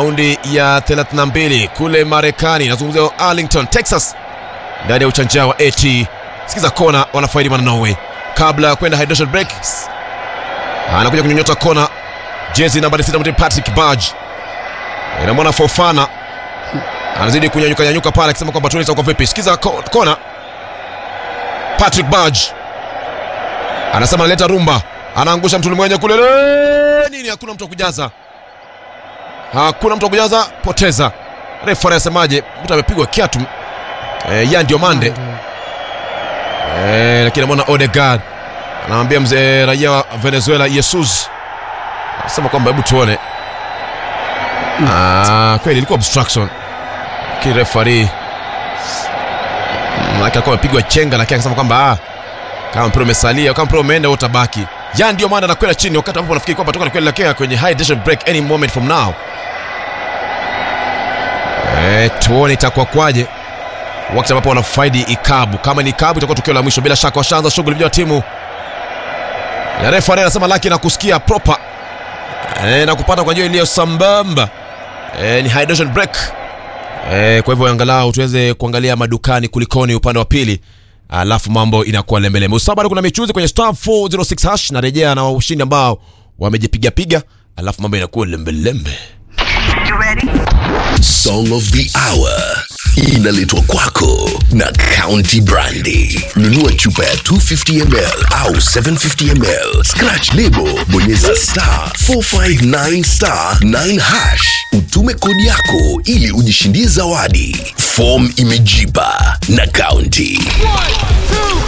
raundi ya 32 kule Marekani, nazungumzia Arlington, Texas, ndani ya uchanja wa AT. Sikiza kona, wanafaidi mwana Norway kabla ya kwenda hydration break. Anakuja kunyonyota kona, jezi nambari 6 mtu Patrick Barge, inamwona Fofana anazidi kunyanyuka nyanyuka pale, akisema kwamba tuone itakuwa vipi. Sikiza ko- kona, Patrick Barge anasema analeta rumba, anaangusha mtu mwenye kule le- nini, hakuna mtu wa kujaza, hakuna mtu wa kujaza, poteza. Refa anasemaje? Mtu amepigwa kiatu e, ya ndio mande e, lakini amwona Odegaard anamwambia mzee raia wa Venezuela Jesus, anasema kwamba hebu tuone. Ah, kweli ilikuwa obstruction, lakini refari maana alikuwa amepigwa chenga, lakini akasema kwamba ah, kama mpira umesalia, kama mpira umeenda wewe utabaki. Ya ndio maana anakwenda chini wakati ambapo nafikiri kwamba toka kuelekea kwenye hydration break any moment from now. Eh, tuone itakuwa kwaje wakati ambapo wanafaidi ikabu. Kama ni ikabu itakuwa tukio la mwisho, bila shaka washaanza shughuli vijana wa timu ya refa anasema laki na kusikia proper eh, na kupata kwa njia iliyo sambamba eh, ni hydration break eh, kwa hivyo angalau tuweze kuangalia madukani kulikoni upande wa pili alafu mambo inakuwa lembelembe. Usaba bado kuna michuzi kwenye star 406 hash, narejea na ushindi ambao wamejipigapiga, alafu mambo inakuwa lembelembe. Song of the Hour inaletwa kwako na County Brandy. Nunua chupa ya 250 ml au 750 ml, scratch lebo, bonyeza star 459 star 9 hash, utume kodi yako ili ujishindie zawadi. Form imejipa na County.